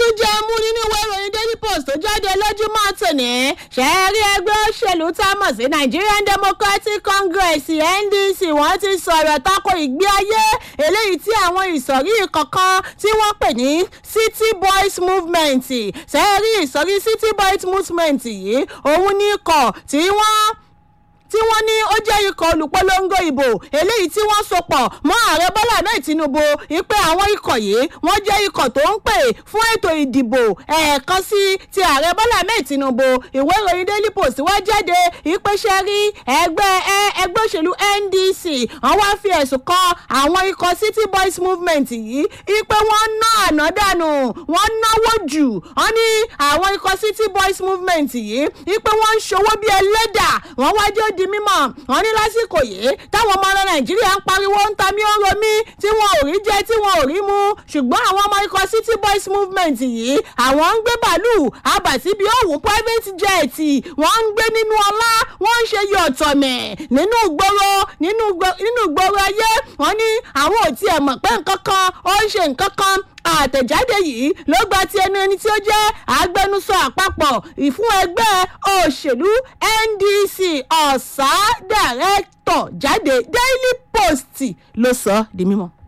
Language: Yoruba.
jẹ́ mú nínú ìwé ìròyìn daily post tó jáde lójúmọ́ tòní ṣẹ́ẹ́rí ẹgbẹ́ òṣèlú tá a mọ̀ sí nigerian democratic congress ndc wọ́n ti sọ̀rọ̀ tako ìgbé ayé eléyìí tí àwọn ìsọ̀rí kọ̀ọ̀kan tí wọ́n pè ní city boys movement ṣẹ́ẹ́rí ìsọ̀rí city boys movement yìí òun ní ikọ̀ tí wọ́n tí wọ́n ní ó jẹ́ ikọ̀ olùpolongo ìbò eléyìí tí wọ́n sopọ̀ mọ́ ààrẹ bọ́lá náà tinubu ìpè àwọn ikọ̀ yìí wọ́n jẹ́ ikọ̀ tó ń pè fún ètò ìdìbò ẹ̀ẹ̀kan sí ti ààrẹ bọ́lá náà tinubu ìwé ìròyìn daily post wá jáde ìpèsè rí ẹgbẹ́ ẹgbẹ́ òṣèlú ndc wọ́n wá fi ẹ̀sùn kan àwọn ikọ̀ city boys movement yìí ìpè wọ́n ná àná dànù wọ́n náwó jù wọ́n ní àwọn ikọ̀ city boys movement yìí ìpè wọ́n ń ṣòwò bíi ẹlẹ́dà wọ́n wájú di mímọ̀ wọ́n ní lásìkò yìí táwọn ọmọ ọ̀rọ̀ nàìjíríà ń pariwo ń ta mí ó ń romí tí wọn ò rí jẹ tí wọn ò rí mu ṣùgbọ́n àwọn ọmọ ikọ̀ city boys movement yìí àwọn ń gbé bàálù àbàtìbí òwú private jet wọ́n ń gbé nínú ọlá wọ́n ń ṣe yọ̀tọ̀mẹ̀ nínú ìgboro nínú ìgboro ayé wọ́n ní àwọn ò tiẹ̀ mọ̀ pé nǹkan kan ó ń ṣe nǹkan kan àtẹ̀jáde yìí ló gba ti ẹnu ẹni tí ó jẹ́ agbẹnusọ àpapọ̀ ìfún ẹgbẹ́ òṣèlú ndc ọ̀sà dàrẹ́tọ̀ jáde daily post ló sọ ọ́ di mímọ́.